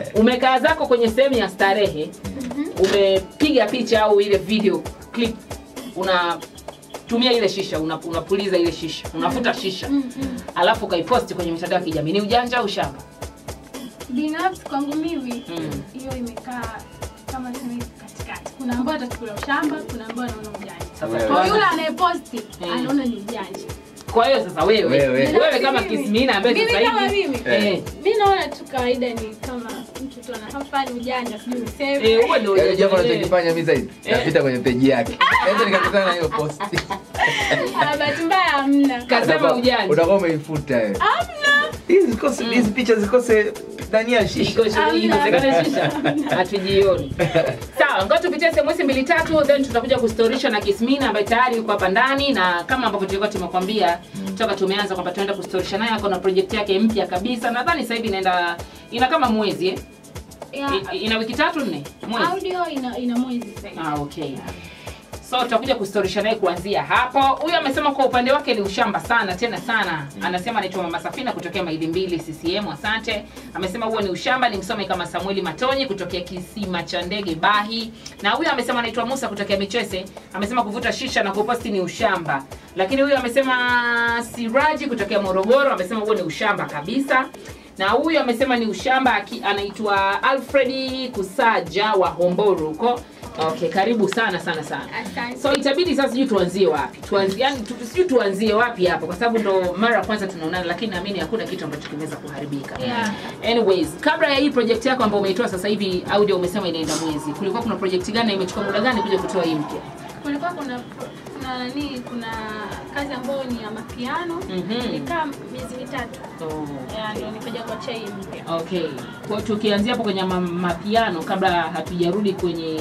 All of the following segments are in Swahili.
umekaa zako kwenye sehemu ya starehe umepiga picha au ile video clip unatumia ile shisha una- unapuliza ile shisha unafuta shisha alafu ukaiposti kwenye mitandao ya kijamii ni ujanja au shamba binafsi kwangu mimi Mm. hiyo imekaa kama sema katikati kuna ambao atachukulia ushamba kuna ambao anaona ujanja sasa Wewe. kwa tuanze. yule anayeposti Mm. anaona ni ujanja kwa hiyo sasa wewe Wewe. wewe, kama Mimi. kismina ambaye Mimi sasa kama hivi mimi. eh, mi naona tu kawaida ni kama mtu tu anafanya ujanja sijui niseme eh, huo ndio Yaani jambo eh, anachokifanya mimi zaidi Eh. napita kwenye peji yake naweza nikakutana na hiyo post Ah, bahati mbaya hamna kasema ujanja utakuwa umeifuta wewe hamna hizi zikose hizi picha zikose ndani ya shisha Iko shi- ikosekana shisha hatujioni sawa ngoja tupitie sms mbili tatu then tutakuja kustorisha na kismina ambaye tayari yuko hapa ndani na kama ambavyo tulikuwa tumekwambia toka tumeanza kwamba tunaenda kustorisha naye ako na project yake mpya kabisa nadhani sasa hivi inaenda ina kama mwezi eh? yeah. I- ina wiki tatu nne mwezi audio ina, ina mwezi sasa ah, okay so tutakuja kustorisha naye kuanzia hapo huyu amesema kwa upande wake ni ushamba sana tena sana anasema anaitwa mama safina kutokea maili mbili ccm asante amesema huo ni ushamba ni msome kama samueli matonyi kutokea kisima cha ndege bahi na huyu amesema anaitwa musa kutokea michese amesema kuvuta shisha na kuposti ni ushamba lakini huyu amesema siraji kutokea morogoro amesema huo ni ushamba kabisa na huyu amesema ni ushamba aki- anaitwa alfredi kusaja wa homboro huko okay karibu sana sana sana Asante. so itabidi sasa sijui tuanzie wapi tuanzie yani tu, sijui tuanzie wapi hapo kwa sababu ndo mara ya kwanza tunaonana lakini naamini hakuna kitu ambacho kimeweza kuharibika Yeah. anyways kabla ya hii project yako ambayo umeitoa sasa hivi audio umesema inaenda mwezi kulikuwa kuna project gani na imechukua muda gani kuja kutoa hii mpya kulikuwa kuna kuna nani kuna kazi ambayo ni ya mapiano Mhm. nikaa miezi mitatu oh. Ya, ndio nikaja kuachia hii mpya okay kwa tukianzia hapo kwenye ma- mapiano kabla hatujarudi kwenye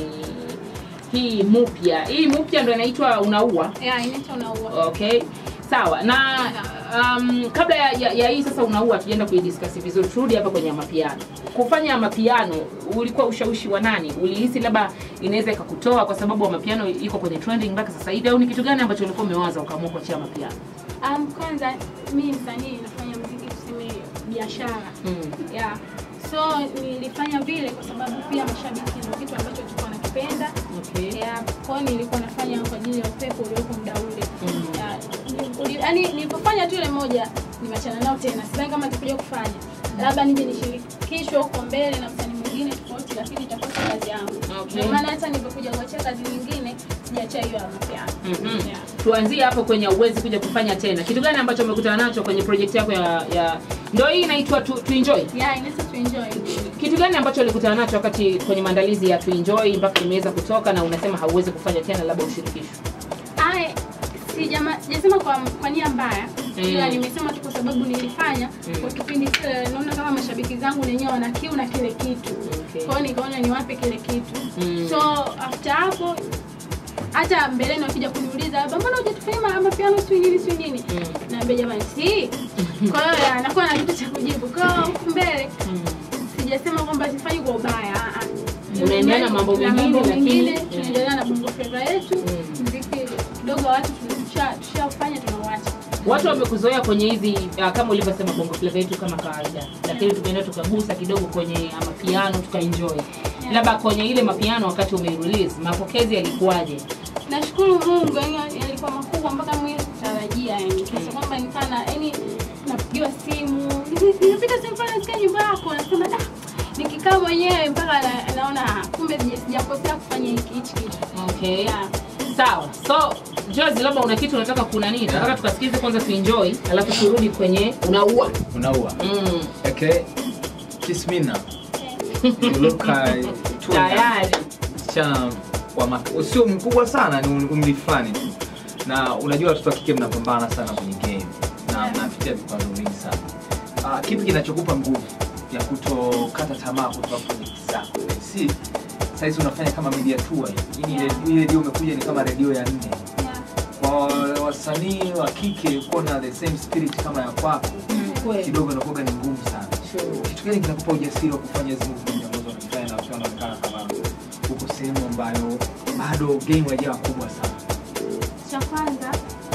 hii mupya hii mupya ndo inaitwa unaua Ya, inaitwa unaua okay sawa na um, kabla ya, ya, ya hii sasa unaua tujaenda kuidiskasi vizuri turudi hapa kwenye mapiano kufanya mapiano ulikuwa ushawishi wa nani ulihisi labda inaweza ikakutoa kwa sababu mapiano iko kwenye trending mpaka sasa hivi au ni kitu gani ambacho ulikuwa umewaza ukaamua kuachia mapiano um, kwanza mi msanii nafanya mziki tuseme biashara mm. yeah. so nilifanya vile kwa sababu pia mashabiki ndio kitu ambacho tulikuwa nakipenda okay. yeah. kwao nilikuwa nafanya kwa ajili ya upepo uliopo muda ule Mm. yeah. Ni- uli- yaani nilipofanya tu ile moja nimeachana nao tena sidhani kama nitakuja kufanya labda nije nishirikishwe huko mbele na msanii mwingine tofauti lakini itakuwa si kazi yangu Okay. ndio maana hata nilipokuja kuachia kazi nyingine sijaachia hiyo ya mapiano Mhm. yeah. tuanzie hapo kwenye uwezi kuja kufanya tena kitu gani ambacho umekutana nacho kwenye project yako ya, ya ndo hii inaitwa tu, to enjoy yeah, inaweza tuenjoy kitu gani ambacho ulikutana nacho wakati kwenye maandalizi ya tuenjoy mpaka imeweza kutoka na unasema hauwezi kufanya tena labda ushirikishwe Aya, sijama- sijasema kwa, kwa nia mbaya Mm. ila nimesema tu kwa sababu nilifanya Mm. kwa kipindi kile naona kama mashabiki zangu wenyewe wana kiu na kile kitu Okay. kwao nikaona niwape kile kitu Mm. so after hapo hata mbeleni wakija kuniuliza labda mbona hujatufanyia ma- mapiano sijui nini sijui nini Mm. naambia jamani si kwa hiyo ya, nakuwa na kitu cha kujibu kwa hiyo huku mbele Mm. sijasema kwamba sifanyi kwa ubaya ah, ah. Unaendelea na mambo Na mengine, lakini- mengine Mm. tunaendelea na bongo flava yetu Mm. mziki kidogo wa watu tusha- tushafanya tunauacha watu wamekuzoea kwenye hizi uh, kama ulivyosema bongo flava yetu kama kawaida lakini tumeenda tukagusa kidogo kwenye uh, mapiano tukaenjoy labda kwenye ile mapiano wakati umerelease mapokezi yalikuwaje nashukuru mungu yani yalikuwa makubwa mpaka mwili kutarajia yani kiasi kwamba nikana yani napigiwa simu nimepita simu pale nasikia nyumba yako nasema da nikikaa mwenyewe mpaka na, naona ah, kumbe sija- sijakosea kufanya hiki hichi kitu okay Yeah. sawa so Jozi, labda una kitu unataka kuna nini nataka tukasikize kwanza tuenjoy alafu turudi kwenye unaua unaua mm. okay kismina you look uh, tayari msichana wa mak- sio mkubwa sana ni um- umri fulani tu na unajua watoto wa kike mnapambana sana kwenye game na mnapitia vikwazo vingi sana uh, kipi kinachokupa nguvu ya kutokata tamaa kutoka project zako si saizi unafanya kama media tour hii Hii ni Yeah. redio- hii redio umekuja ni kama redio ya nne Yeah. kwa wasanii wa kike kuwa na the same spirit kama ya kwako Mm, kweli. kidogo inakuwa ni ngumu sana Sure. kitu gani kinakupa ujasiri wa kufanya hizi movement ambazo unafanya na ukiwa unaonekana kama uko sehemu ambayo bado game haijawa kubwa sana cha kwanza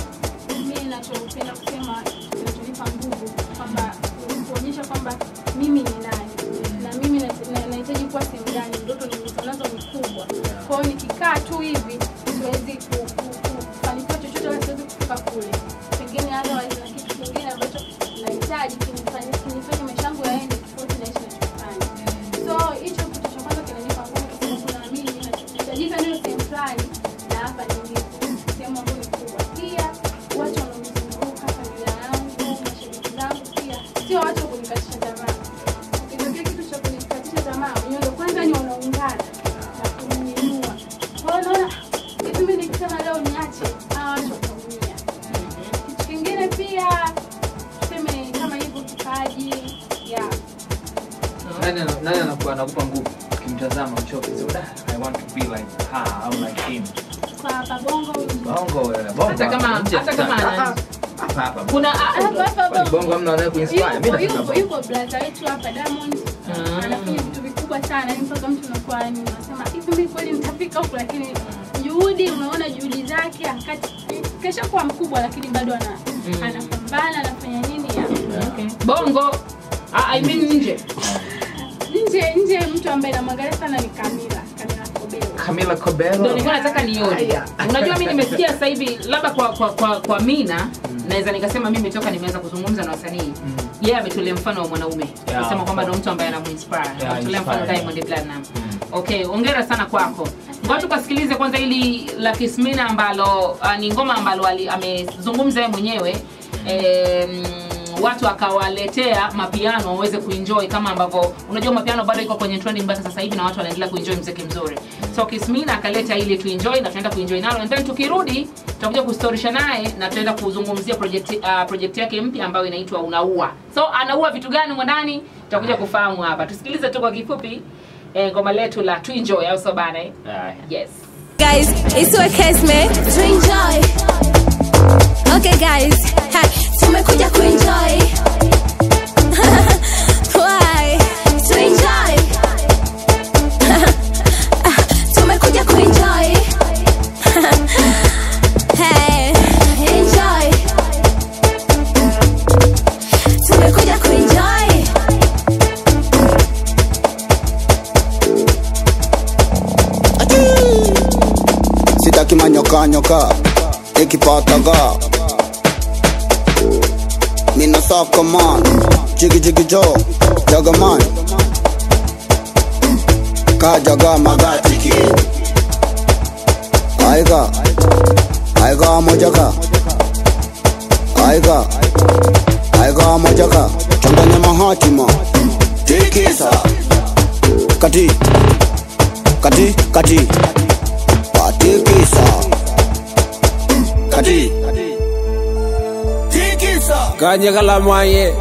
mi nachopenda kusema kinachonipa nguvu kwamba kuonyesha kwamba mimi ni nani na mimi na- na- nani ana- nani anakupa anakupa nguvu ukimtazama uchoke sema da i want to be like her au like him Kwa hapa bongo bongo wewe bongo Hata kama- nje hata kama sana. ana- hapa hapa kuna ah, hapa hapa Kwani bongo bongo hamna anaye kuinspire mimi yupo nataka yupo bongo yupo brother wetu hapa Diamond Ah. anafanya vitu vikubwa sana yani mpaka mtu unakuwa yani unasema hivi mimi kweli nitafika huko lakini juhudi unaona juhudi zake akati kesha kuwa mkubwa lakini bado ana anapambana anafanya nini ya okay. bongo ah, I mean nje nje nje mtu ambaye namwangalia sana ni Camila Camila Kobelo Camila Cabello ndio nilikuwa nataka nione Aya. unajua mi nimesikia sasa hivi labda kwa kwa kwa, kwa mina naweza nikasema mimi toka nimeanza kuzungumza na wasanii yeye ametolea mfano wa mwanaume Yeah, kusema kwamba of ndo mtu ambaye anamuinspire Yeah, ametolea mfano inspire. Diamond Platinum okay ongera sana kwako ngoja tukasikilize kwanza ili la Kismina ambalo uh, ni ngoma ambalo ali- amezungumza yeye mwenyewe em, watu akawaletea mapiano waweze kuenjoy kama ambavyo unajua mapiano bado iko kwenye trending mpaka sasa hivi na watu wanaendelea kuenjoy mziki mzuri so Kismina akaleta ili tuenjoy na tunaenda kuenjoy nalo and then tukirudi tutakuja kustorisha naye na tutaenda kuzungumzia project, uh, project yake mpya ambayo inaitwa unaua so anaua vitu gani mwandani tutakuja kufahamu hapa tusikilize tu kwa kifupi eh, ngoma letu la tuenjoy au so bana eh? Aya. yes guys, it's your case man. To enjoy. Okay guys, ha, tumekuja kuenjoy. Why? To enjoy. tumekuja kuenjoy. hey, enjoy. Tumekuja kuenjoy. sitaki manyokanyoka ikipataga mina saka man jigijigi jo jagaman kajaga magatiki aiga aiga mojaka aiga aiga mojaka changanya mahatima tikisa kati kati kati patikisa kati tikisa Kanye kalamanye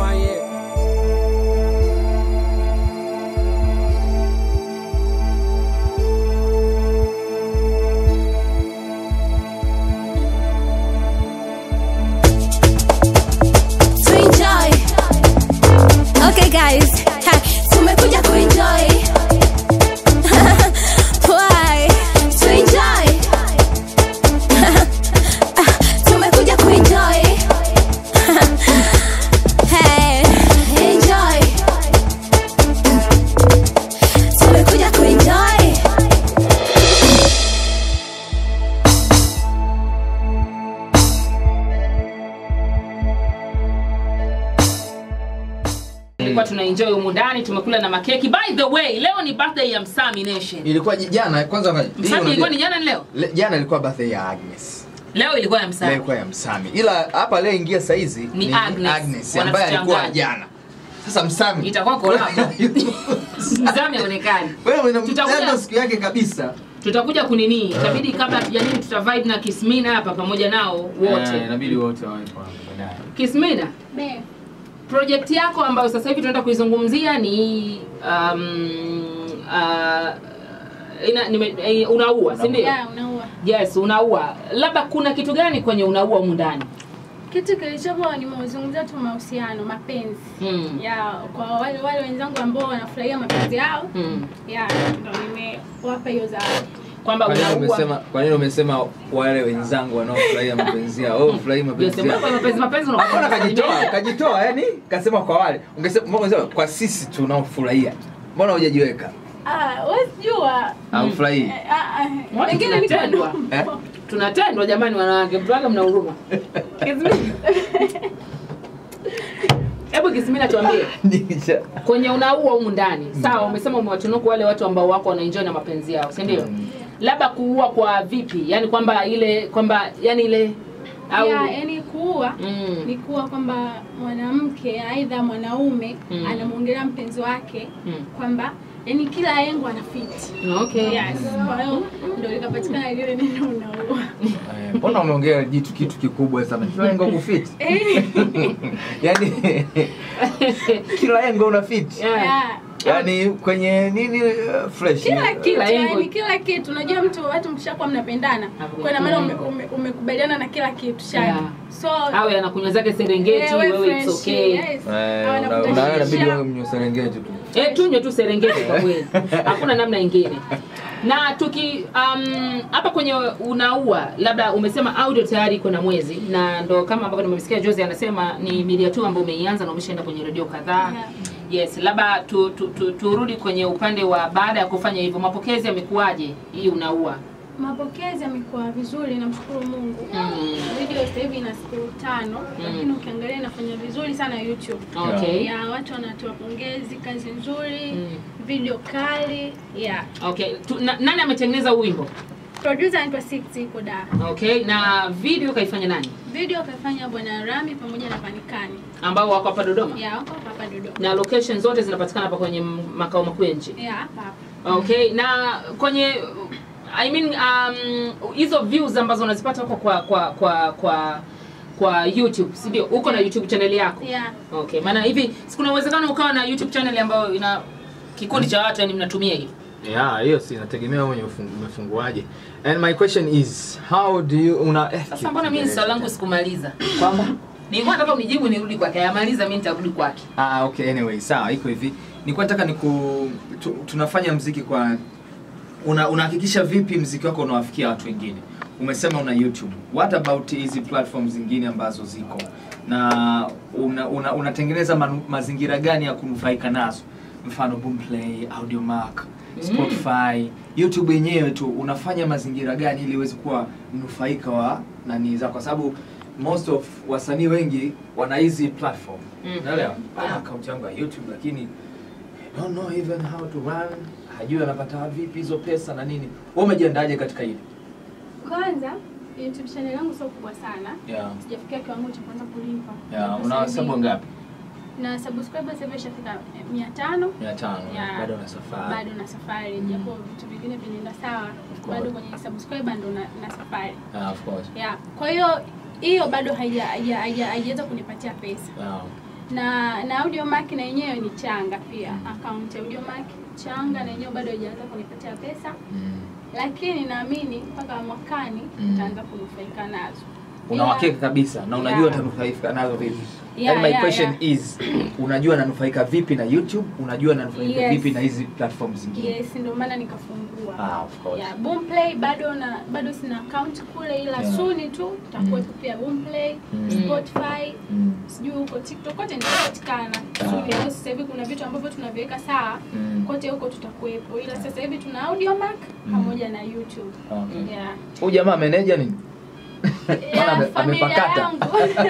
to enjoy. Okay guys, ha, tumekuja kuenjoy. Why? To enjoy. tumekuja kuenjoy. hey, enjoy. Tumekuja kuenjoy. tulikuwa tuna enjoy humu ndani tumekula na makeki by the way leo ni birthday ya msami nation ilikuwa j- jana kwanza hii msami unajua- ilikuwa ni jana ni leo Le- jana ilikuwa birthday ya Agnes leo ilikuwa ya leo msami ilikuwa ya Msami ila hapa leo ingia saizi Ni Agnes. Agnes ambaye alikuwa Wanatuchanganya. jana sasa Msami itakuwa kolabo msami aonekani wewe Tutakuja- unamtenda siku yake kabisa tutakuja kunini itabidi kabla tujanini tuta vibe na kismina hapa pamoja nao wote Eh, inabidi wote wawepo hapo baadaye kismina Be, project yako ambayo sasa hivi tunaenda kuizungumzia ni um, uh, ina, nime, eh, unaua si ndio ya unaua yes unaua labda kuna kitu gani kwenye unaua humu ndani kitu kilichopo nimezungumzia tu mahusiano mapenzi mm. ya kwa wale wale wenzangu ambao wanafurahia mapenzi yao mm. ya ndo nimewapa hiyo zawadi kwamba kwa nini unaua umesema kwa nini umesema wale wenzangu wanaofurahia mapenzi yao wewe ufurahii mapenzi Unasema yao kwa mapenzi mapenzi Hakuna unakuwa kajitoa kajitoa yani kasema kwa wale ungesema mbona ungesema kwa sisi tunaofurahia mbona hujajiweka ah wewe jua haufurahii Eh, ah, ah, Watu wengine niko tunatendwa. Eh? tunatendwa jamani wanawake mtuaga mna huruma Kismina. hebu kismina tuambie Nisha- kwenye unaua humu ndani sawa umesema umewatunuku wale watu ambao wako wanaenjoy na mapenzi yao si ndio Mm. labda kuua kwa vipi yani kwamba ile kwamba yani ile au ya yani kuua Mm. ni kuwa kwamba mwanamke aidha mwanaume Mm. anamwongelea mpenzi wake Mm. kwamba yani kila engo ana fit Okay. yes kwa hiyo ndio likapatikana lile neno unaua Eh, mbona umeongea jitu kitu kikubwa sana kila engo kufiti yani kila engo una fit Yeah. yeah. yani kwenye nini uh, fresh kila kitu Kila engo. yani kila kitu unajua mtu watu mkishakuwa mnapendana kwa ina maana ume- ume- umekubaliana na kila kitu shani Yeah. so awe anakunywa zake serengeti eh, we wewe it's fresh, okay yes. Eh, Awe una- anakutashia. unaona inabidi wewe mnywe Serengeti tu Eh, tunywe tu serengeti kwa kweli hakuna namna ingine na tuki um, hapa kwenye unaua labda umesema audio tayari iko na mwezi na ndo kama ambavyo nimemsikia Jozi anasema ni media tu ambayo umeianza na umeshaenda kwenye redio kadhaa Yeah. yes labda tu, tu, tu, turudi kwenye upande wa baada ya kufanya hivyo mapokezi yamekuwaje hii unaua mapokezi yamekuwa vizuri namshukuru mungu Mm. video sasa hivi ina siku tano lakini ukiangalia inafanya vizuri sana youtube okay ya watu wanatoa pongezi kazi nzuri Mm. video kali yeah okay tu, na, nani ametengeneza huu wimbo producer anaitwa Six iko da okay na video kaifanya nani video kaifanya bwana Rami pamoja na Panikani ambao wako hapa Dodoma ya wako hapa Dodoma na location zote zinapatikana hapa kwenye m- makao makuu ya nchi ya hapa hapa okay na kwenye i mean um, hizo views ambazo unazipata huko kwa kwa kwa kwa kwa youtube si ndio uko na youtube channel yako yeah okay maana hivi sikuna uwezekano ukawa na youtube channel ambayo ina kikundi cha watu yani mnatumia hivi yeah hiyo si inategemea wewe mwenye umefunguaje and my question is how do you una eh, sasa mbona mimi swali langu sikumaliza kwamba nilikuwa nataka unijibu nirudi kwake ayamaliza mimi nitarudi kwake Ah, okay, anyway, sawa, iko hivi. Nilikuwa nataka niku tu, tunafanya mziki kwa una unahakikisha vipi mziki wako unawafikia watu wengine? Umesema una YouTube. What about hizi platforms zingine ambazo ziko? Na una, una, unatengeneza manu, mazingira gani ya kunufaika nazo? Mfano Boomplay, Audiomack, Spotify, YouTube yenyewe tu unafanya mazingira gani ili uweze kuwa mnufaika wa nani zako kwa sababu most of wasanii wengi wana hizi platform Mm. Unaelewa? Ana account yangu ya YouTube lakini I don't know even how to run. Hajui anapata vipi hizo pesa na nini. Wewe umejiandaje katika hili? kwanza YouTube channel yangu sio kubwa sana Yeah. sijafikia kiwango cha kwanza kulipa Yeah, Sasa una hivi- hesabu ngapi? na subscribers sasa hivi ishafika 500 500. Yeah. Bado una safari. bado na safari japo vitu vingine vinaenda sawa course. bado kwenye subscriber ndo na, na safari Ah, of course. yeah. kwa hiyo hiyo bado haija- haija- haija- haijaweza kunipatia pesa Yeah. na na audiomack na yenyewe ni changa pia account ya audiomack changa na yenyewe bado haijaweza kunipatia pesa Mm. lakini naamini mpaka mwakani Mm. nitaanza kunufaika nazo Una Ila- uhakika kabisa na unajua Yeah. utanufaika nazo vipi? Yeah, and my yeah, question yeah. is unajua nanufaika vipi na YouTube? Unajua nanufaika Yes. vipi na hizi platform zingine? yes ndio maana nikafungua Ah, of course. yeah, Boomplay bado na bado sina account kule ila Yeah. suni tu takuwepo pia Boomplay Mm. Spotify Mm. sijui huko TikTok kote nitapatikana suni leo sasa hivi kuna vitu ambavyo tunaviweka sawa Mm. kote huko tutakuwepo ila sasa hivi tuna Audiomack pamoja na YouTube Okay. yeah. Huyu jamaa meneja nini? Yeah, ame- familia amepakata. yangu.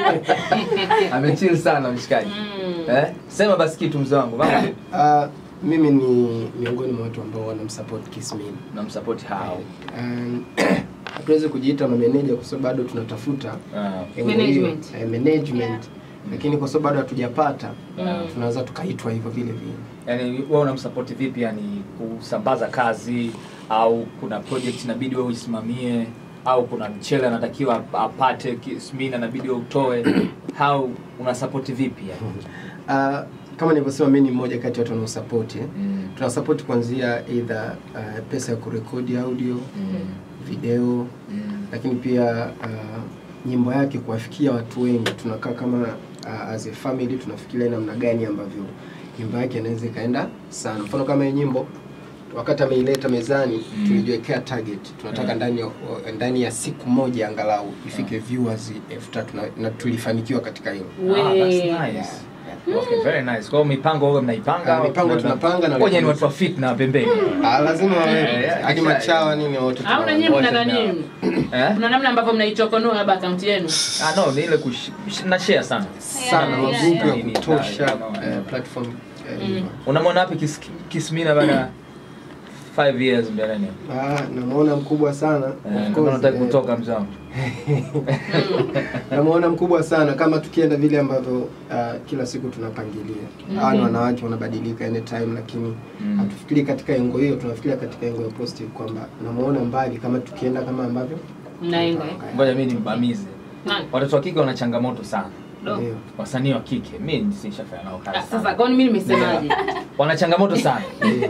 Amechill sana mshikaji. Mm. Eh? Sema basi kitu mzee wangu. Baba Uh, mimi ni miongoni mwa watu ambao wanamsupport Kismin. namsupport hao. Um, hatuwezi kujiita mameneja kwa sababu bado tunatafuta Ah. eneo Management. hiyo, eh, management. Yeah. Lakini kwa sababu bado hatujapata Mm. tunaweza tukaitwa hivyo vile vile. Yaani wewe unamsupport vipi yani kusambaza kazi au kuna project inabidi wewe uisimamie au kuna mchele anatakiwa apate Kismin inabidi wewe utoe how unasupport vipi yani? Uh, kama nilivyosema mimi ni mmoja kati ya watu wanaosupport eh. Mm. Tunasupport kuanzia either uh, pesa ya kurekodi audio, Mm. video Mm. lakini pia uh, nyimbo yake kuwafikia watu wengi tunakaa kama uh, as a family tunafikiria namna gani ambavyo nyimbo yake inaweza ikaenda sana mfano kama hii nyimbo wakati ameileta mezani Mm. tulijiwekea target tunataka Yeah. ndani ya, ndani ya siku moja angalau ifike viewers elfu tatu na, na tulifanikiwa katika hilo We. Ah, that's nice. Okay, very nice. Kwa hiyo mipango wewe mnaipanga? Ah, mipango tunapanga na Ngoja ni watu wa fit na pembeni. Ah, lazima Yeah, wawepo yeah, hadi yeah. machawa nini wote au na tunawa- nyinyi mna wote nani Eh? kuna namna ambavyo mnaichokonoa labda akaunti yenu Ah no, ni ile kush na share sana. sana Yeah, yeah, magrupu ya yeah. kutosha Yeah, yeah. eh, platform eh, hivyo. Unamwona wapi kis, Kismina baada ya 5 years mbeleni Ah, namuona mkubwa sana Eh, Of kama course, unataka eh, kutoka mzee wangu namuona mkubwa sana kama tukienda vile ambavyo uh, kila siku tunapangilia hawa ni wanawake wanabadilika anytime lakini Mm. hatufikiri katika engo hiyo tunafikiria katika engo ya positive kwamba namuona mbali kama tukienda kama ambavyo Mnaenda eh? ngoja mimi nimbamize Nani? watoto wa kike wana changamoto sana Do. ndio wasanii wa kike mi sishafanya nao kazi Ah, sana. Sasa kwani mimi nimesemaje? wana changamoto sana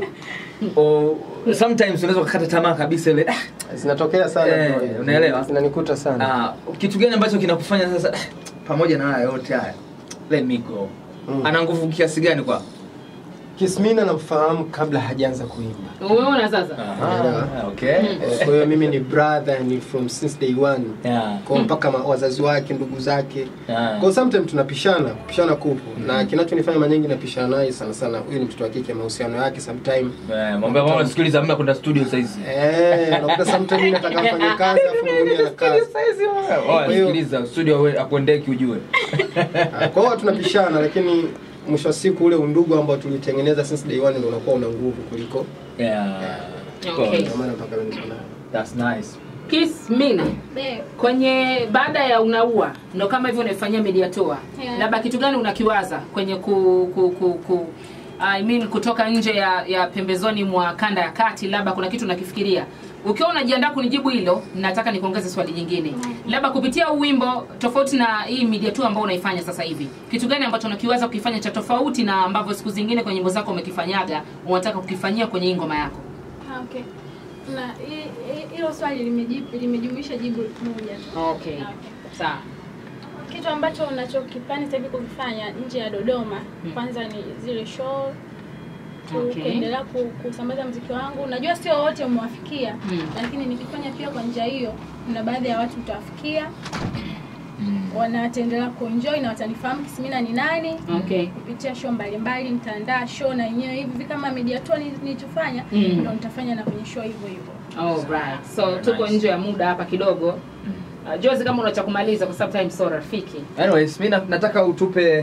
o, sometimes unaweza kukata tamaa kabisa ile ah, zinatokea sana Eh, bro, hizo. unaelewa? zinanikuta sana ah, kitu gani ambacho kinakufanya sasa ah, pamoja na haya yote haya let me go Mm. ana nguvu kiasi gani kwa Kismina namfahamu kabla hajaanza kuimba Umeona sasa? ah, okay Eh, kwa hiyo mimi ni brother ni from since day one yeah. kwa mpaka ma- wazazi wake ndugu zake Yeah. kwa sometimes tunapishana kupishana kupo na kinachonifanya mara nyingi napishana naye sana sana huyu ni mtoto wa kike mahusiano yake sometime Eh, mwambie mama sikiliza mna kwenda studio saizi eh unakuta sometimes mimi nataka mfanye kazi afu mwingine ana kazi Oh, Kwa hiyo- sikiliza studio we- akuendeki ujue Ah, kwa hiyo tunapishana lakini mwisho wa siku ule undugu ambao tulitengeneza since day one ndio unakuwa una nguvu kuliko yeah. Okay. ndio maana mpaka leo niko naye That's nice. Kiss Mina. Babe, Kwenye baada ya unaua ndo kama hivyo unaifanyia media tour. Yeah. Labda kitu gani unakiwaza kwenye ku, ku, ku, ku I mean kutoka nje ya, ya pembezoni mwa kanda ya kati, labda kuna kitu unakifikiria. Ukiwa unajiandaa kunijibu hilo, nataka nikuongeze swali jingine. Labda kupitia huu wimbo tofauti na hii media tour ambao unaifanya sasa hivi, kitu gani ambacho unakiwaza kukifanya cha tofauti na ambavyo siku zingine kwenye nyimbo zako umekifanyaga, unataka kukifanyia kwenye hii ngoma yako? ah, okay. Na hi- hi- hilo swali limejibu- limejumuisha jibu moja tu. Okay. Ah, okay. Sawa. kitu ambacho unachokipani sasa hivi kukifanya nje ya Dodoma kwanza ni zile show ku- Okay. kuendelea ku, kusambaza mziki wangu. Najua sio wote umewafikia Mm. lakini nikifanya pia kwa njia hiyo, kuna baadhi ya watu utawafikia wana wataendelea kuenjoy na watanifahamu Kismina ni nani Okay. kupitia show mbalimbali. Nitaandaa show na yenyewe hivi hivi kama media tour ni- nilichofanya Mm. ndo nitafanya na kwenye show hivyo hivyo. Alright. So tuko nje ya muda hapa kidogo. Uh, Jozi kama una cha kumaliza kwa sababu time so rafiki. Anyways, mi na- nataka utupe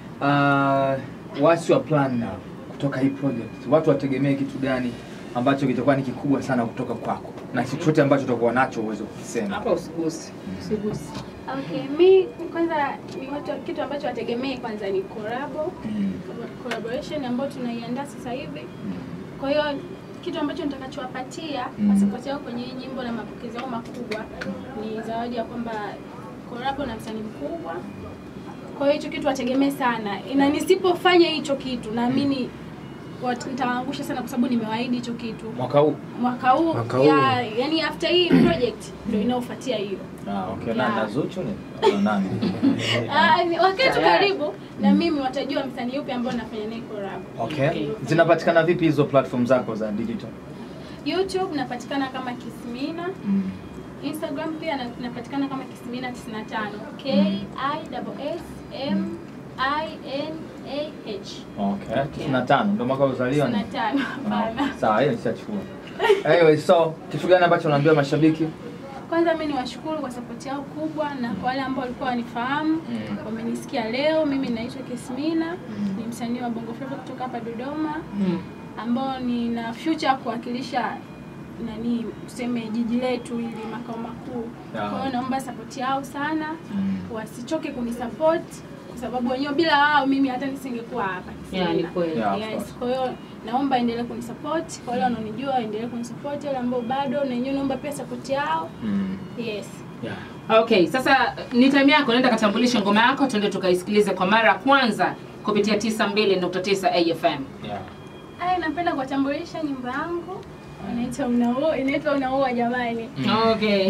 uh, what's your plan now kutoka hii project. Watu wategemee kitu gani ambacho kitakuwa ni kikubwa sana kutoka kwako na chochote ambacho utakuwa nacho uweze kukisema. Hapa usigusi. Usigusi. Okay, mi kwanza ni watu kitu ambacho wategemee kwanza ni collabo Mm. collaboration ambayo tunaiandaa sasa hivi. Kwa hiyo kitu ambacho nitakachowapatia Mm. kwa support yao kwenye hii nyimbo na mapokezi yao makubwa ni zawadi ya kwamba collabo na msanii mkubwa. Kwa hiyo hicho kitu wategemee sana, na nisipofanya hicho kitu naamini wat- nitawaangusha sana, kwa sababu nimewaahidi hicho kitu Mwaka huu. mwaka huu Mwaka huu. ya, yani after hii project ndio inayofuatia hiyo. Ah, okay. Na, Yeah. na Zuchu ni Au nani? Ah, ni- waketu Tayari. karibu na mimi watajua msanii yupi ambao nafanya naye collab. Okay. Zinapatikana vipi hizo platform zako za digital? YouTube napatikana kama Kismina. Instagram pia na- napatikana kama Kismina 95. K I S M I N A H. Okay. 95 ndio mwaka uzaliwa ni? 95. Hapana. Sawa, hiyo nishachukua. Anyway, so kitu gani ambacho unaambia mashabiki? Kwanza mimi niwashukuru kwa support yao kubwa na kwa wale ambao walikuwa wanifahamu Mm. wamenisikia leo. Mimi naitwa Kismina, ni msanii wa Bongo Flava kutoka hapa Dodoma. Mm. ambao nina future ya kuwakilisha nani tuseme jiji letu ili makao makuu. Yeah. Kwa hiyo naomba support yao sana, Mm. wasichoke kunisupport kwa sababu wenyewe bila wao mimi hata nisingekuwa hapa. Yeah, ni kweli. Yeah, of Yes, course. kwa hiyo naomba endelee kunisupport, kwa wale wanaonijua waendelee kunisupport, wale ambao bado na wenyewe naomba pia support yao. Mm. Yes. Yeah. Okay, sasa ni time yako, nenda katambulishe ngoma yako, tuende tukaisikilize kwa mara ya kwanza kupitia 92.9 AFM. Yeah. Ai, napenda kuwatambulisha nyimbo yangu inaitwa Unaua, inaitwa Unaua jamani. Okay.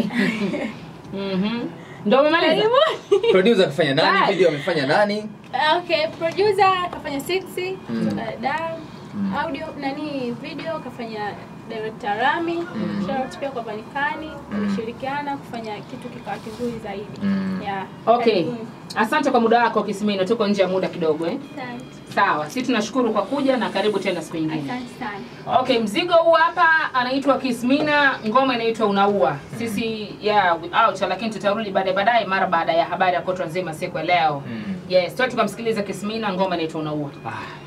Mhm. Ndio umemaliza? Karibuni. Producer kafanya nani? Bye. Video amefanya nani? Okay, producer kafanya sexy, Mm. uh, Dar, audio nani video kafanya director Rami, shout out pia kwa Vanikani, wameshirikiana kufanya kitu kikawa kizuri zaidi. Mm. Yeah. Okay. karibuni. Asante kwa muda wako Kismino, tuko nje ya muda kidogo eh. Asante. Sawa, sisi tunashukuru kwa kuja na karibu tena siku nyingine. Asante sana. Okay, mzigo huu hapa anaitwa Kismina, ngoma inaitwa Unaua. Sisi yeah, we out lakini tutarudi baadaye baadaye mara baada ya habari ya kotwa nzima siku ya leo. Mm. Yes, tuwe tukamsikiliza Kismina, ngoma inaitwa Unaua. Ah,